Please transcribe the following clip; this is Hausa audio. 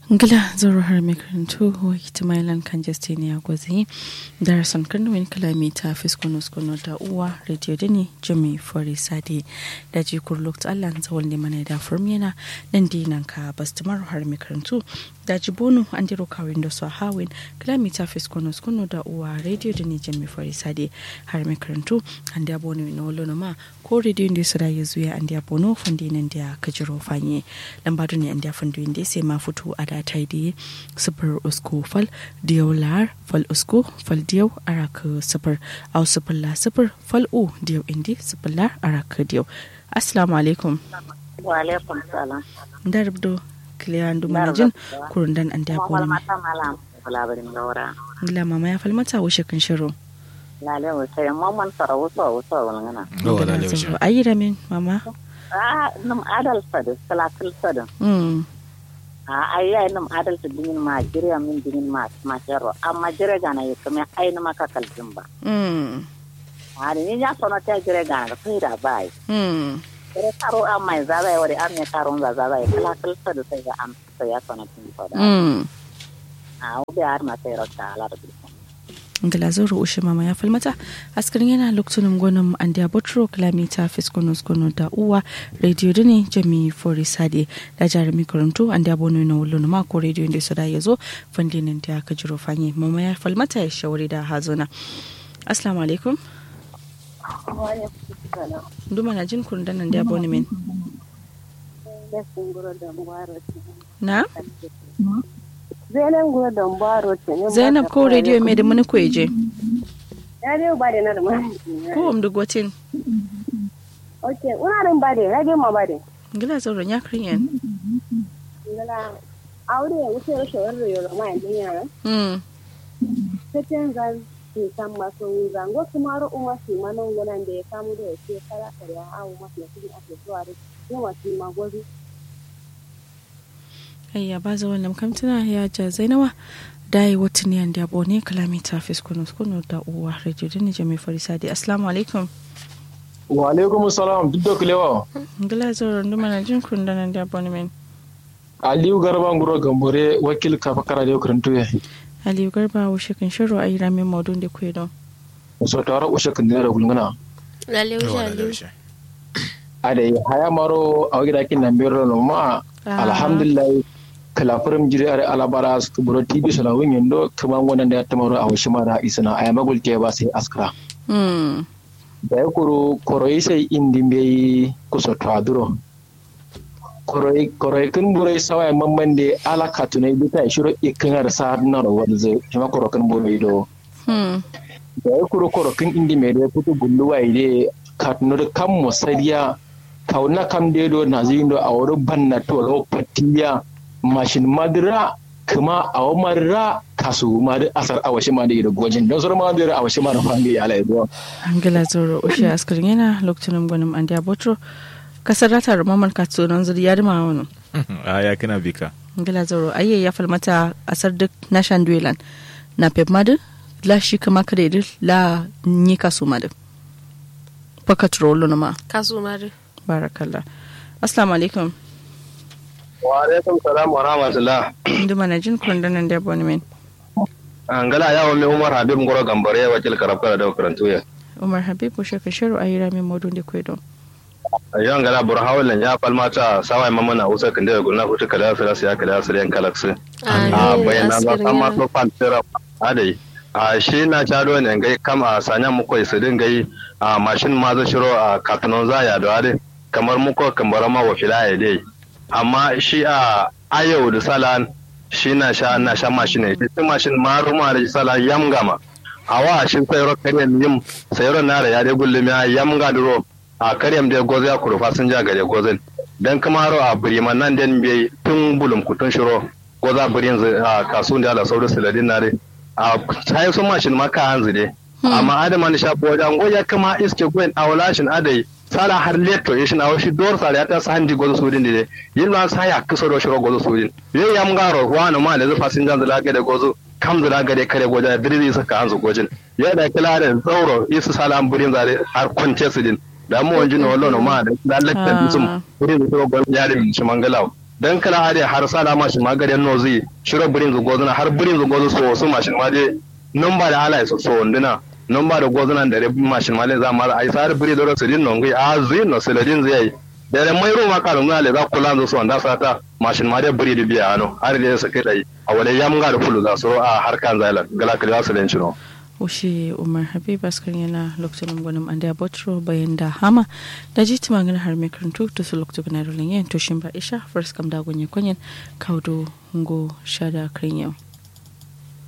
Ngila zoro har mai karantu wa hitimailan kan Justiniya Gwazi darasan karnuwin kalamita fiskunus kuno da uwa radio da ne jami fori sade da ji kurluk ta Allah zawon ne mana da furmiyana nan dinan ka bastimar har mai karantu da ji bonu an diro kawin da su hawin kalamita fiskunus kuno da uwa radio da ne jami fori sade har mai karantu an da bonu na wolo ma ko radio da su rayu zuya an da bono fandi nan da kajiro fanye lambadu ne an da fandu inda sai ma fito a da taidi sifir usko fal diyau lar fal usko fal diyau araka sifir au sifir la sifir fal u diyau indi sifir lar araka diyau assalamu alaikum wa alaikum salam da rubdo kiliyan dumanajin kurundan an da wal boni mata malam labarin gaura ngila mama ya falmata wuce kan shiro lale wo sai mamman sara wuso wuso wala Oh, lale wuce. ayi da min mama ah num adal sadu salakil sadu mm ah ai ai num adal sadu dingin ma jira min dingin ma ma jero amma jira gana yi kuma ai numa ka kalbin ba mm ah ni ya sono ta jira gana kai da bai mm jira karo amma za zai wari amma karo za za zai salakil sadu sai ga am sai ya sono tin ko da mm ah ubi har ma sai rota ala da ngila zoro ushe mama ya falmata askarin yana lokacin gwanin an da botro kilomita fiskonus gono da uwa radio dini jami fori sade da jarumi karantu an da bono na wulun mako radio inda su da ya zo fandinin da aka jiro fanye mama ya falmata ya shawari da hazona assalamu alaikum duma na jin kurun nan da bono min na Zainab gura don baro ce ne. zainab ko radio mai da muni kweje Ya dai ba da na da mai. ko um duk watin Okay, una rin ba da, radio ma ba da. ngila zoro ya kriyan Ngala aure ya wuce rashe wani yoro ma yanzu yara. mm Sai ga ke san masu wuza. Ngo kuma ro umma shi manon gunan da ya samu da ya ce kara kare ya hawo masu ya kudi ake zuwa da yawa shi ma gobe. ayya ba za wannan kamtuna ya ja zainawa dai watan yan da bone kalamita fiskunu skunu da uwa radio da ni jami farisa di assalamu alaikum wa alaikum salam duk da kulewa ngila zoro nduma na jin kun da nan da bone men aliyu garba nguro gambore wakil kafa kara da karantu ya aliyu garba wushe kan shiro ayi ramin maudun da kuwa don so tawara ushe kan da gulngana lalle wuce Oh, lalle lalle ade haya maro a gida kin nan biro no ma Ah. alhamdulillah kala furum jiri are alabara su buro tv sala wun yendo kuma wannan da ya tamaro a washi mara isana aya magul ke ba sai askara hmm da ya kuro koroi sai indi bai kusa twaduro koroi koroi kun burai sawai mamman da ala katunai bita shiro ikinar sa na ro wadze kuma koro kun burai do hmm da ya kuro koro kun indi mai da fito gulluwa ide katunur kan musariya kauna kam de do na zindo a wuri banna to ro patiya mashin madira kuma a marra kasu ma da asar awashi ma da da gojin don sur ma da awashi ma da fangi ala ido ngila zoro ushe askarin yana lokacin gwanin an da botro kasar rata rumaman katsunan zuri ya dima wani a ya kana bika ngila zoro ayye ya falmata asar duk na shanduelan na pep madu la shi kama kare la ni kasu madu pakat rolo na ma kasu mari barakallah assalamu alaikum wa alaikum salam wa rahmatullah inda mana jin kundanan da boni men an gala yawon mai umar habib ngoro gambare wakil karafkara da karantu ya umar habib ko shaka shiru a yira min modun da kwedo yawan gala bur hawlan ya falmata sawai mamana usa kan da gulna hutu kala fira sai kala sai yan kalaksu a bayana ba amma to fantira adai a shi na chado ne gai kam a sanya muko su din gai a mashin ma za shiro a katunan zaya da ade kamar muko kambara ma wa filaya dai amma shi a ayo da salan shi na sha na sha mashin ne shi mashin ma ruma da sala yam gama awa shi sayro karyam yim sayro na da ya dai gullum ya yam ga duro a karyam da gozo ya kuru fasin ja gare gozin dan kuma ro a buriman nan den bai tun bulum kutun shiro goza burin a kasun da sauru siladin na dai a sai sun mashin maka hanzu dai amma adama da shafi wajen goya kama iske gwen a walashin adai sala har leto ya shina washi dor sala ya ta sandi gozo sudin de yin ma sa ya kusa do shiro gozo sudin ye ya mngaro wani ma da zufa sin jan zala ga da gozo kam zala ga da kare goja dirzi saka hanzu gojin ya da kila da tsauro isu sala an burin zare har kwance su din da mu wanjin wallo no ma da lalatta bisum burin su go ya da shi mangalaw dan kala ade har sala mashin magaren nozi shiro birin zu gozuna har birin zu gozu so su mashin ma de numba da ala so so wanduna numba da gozuna da rebi mashin ma le za ma ai sar biri do su din nongi a zui no seladin zai da da mai roma ka runga le za kula zo so wanda sata mashin ma de biri da biya ano har da su kai dai a wale yam ga da fulu za so a harkan zailan gala kala su lencino Ushe Umar Habib askar yana lokacin gwanin an da botro bayan da hama da ji ti magana har mai karantu to su lokacin na rolin yin to shin ba isha first kam da gunye kwanyen kaudo ngo shada kan yau.